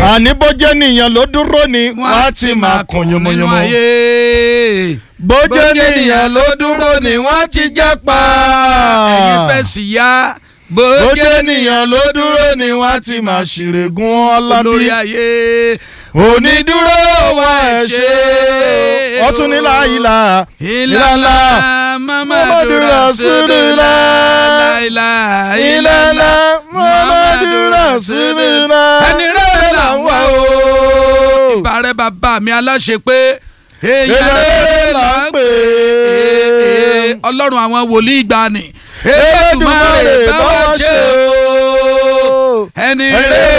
àní bójẹ́ nìyẹn ló dúró ni wọ́n á ti máa kùn nínú yomoyomo. ayé. bójẹ́ nìyẹn ló dúró ni wọ́n á ti jẹ́ pa. ẹ̀yin fẹ́ sì yá. bójẹ́ nìyẹn ló dúró ni wọ́n á ti máa ṣìrègùn ọlábí. olórí ayé. onídúró wa ẹ̀ ṣe. ọtún ní láyìlá. ìlàlá mamadu rasulillah ìlàlá ìlàlá muhammadu rasulillah. ẹni rẹ̀ là ń wá o. ìbàrẹ̀ bàbá mi aláṣẹ pé èèyàn rẹ̀ là ń pè é ọlọ́run àwọn wòlíì gbani Èdùmàrè bá wa ṣe o ẹni rẹ̀